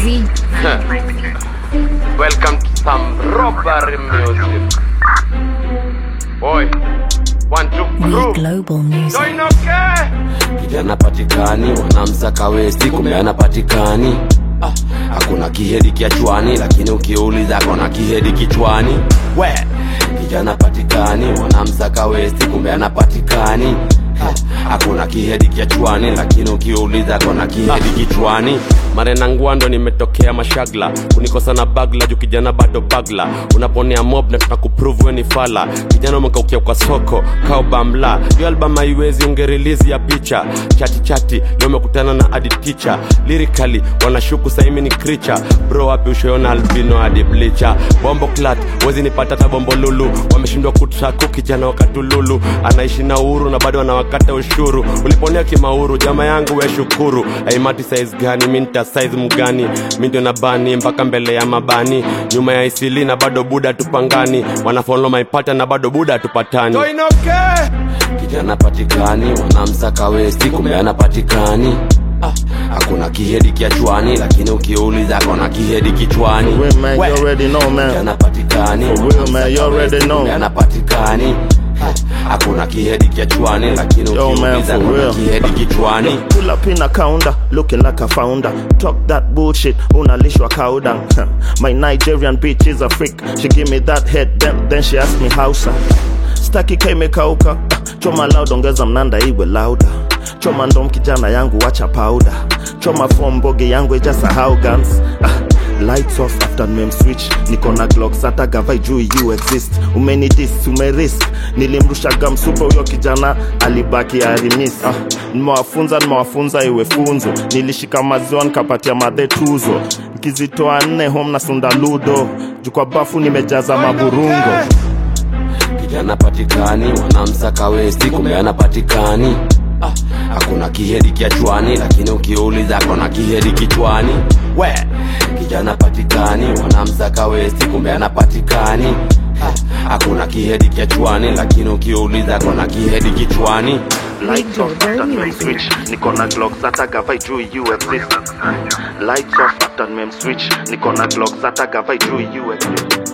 Z. Welcome to some robbery music. Boy, one, two, We crew. Global Music. Doing okay? kijana patikani wanamsaka westi kumbe anapatikani ah, hakuna kihedi kiachwani lakini ukiuliza kona kihedi kichwani we kijana patikani wanamsaka westi kumbe anapatikani Ah, hakuna kihedi kiachwani lakini ukiuliza kona kihedi kichwani marena ngwando nimetokea mashagla kunikosa na bagla juu kijana bado bagla unaponea mob na tunakuprove we ni fala kijana umekaukia kwa soko kao bamla hiyo album haiwezi ungerilizi ya picha chati chati leo umekutana na adi ticha lirikali wanashuku saimi ni kricha bro wapi ushoyona albino hadi blicha bombo clat wezi nipata hata bombo lulu wameshindwa kutraku kijana wakatululu anaishi na uhuru na bado anawakata ushuru uliponea kimauru jama yangu we shukuru aimati size gani minta size mgani mi ndio na bani mpaka mbele ya mabani nyuma ya isili na bado buda tupangani wanafolo maipata na bado buda tupatani Doing okay? kijana patikani wanamsaka westi kumbe anapatikani Ah, hakuna kihedi kiachwani lakini ukiuliza kona kihedi kichwani For real, man, We, you already know, man. kijana patikani For real, man, you already know. kumbe anapatikani Ah, hakuna kihedi kiachwani lakini Yo, man, ukiuliza for kona real. kihedi kichwani Pull up in a counter, looking like a founder. Talk that bullshit, unalishwa cow down. My Nigerian bitch is a freak. She give me that head, then, then she ask me howsa. Staki kaimekauka, choma loud, ongeza mnanda iwe louder. Choma ndom kijana yangu wacha powder. Choma form boge yangu ijasahau guns. Ah, Lights off after mem switch niko na glocks hata gavai juu you exist umeni dis umerisk nilimrushaga msupa huyo kijana alibaki arimis ah, nimewafunza nimewafunza iwe funzo nilishika maziwa nikapatia madhe tuzo nikizitoa nne home na sunda ludo juu kwa bafu nimejaza maburungo kijana patikani wanamsaka westi kumbe anapatikani ah, hakuna kihedi kiachwani lakini ukiuliza kona kihedi kichwani we kijana patikani wanamsaka westi kumbe anapatikani ah, hakuna kihedi kiachwani lakini ukiuliza kona kihedi kichwani Lights off after mem switch niko na glocks hata gavai juu you exist Lights off after mem switch niko na glocks hata gavai juu you exist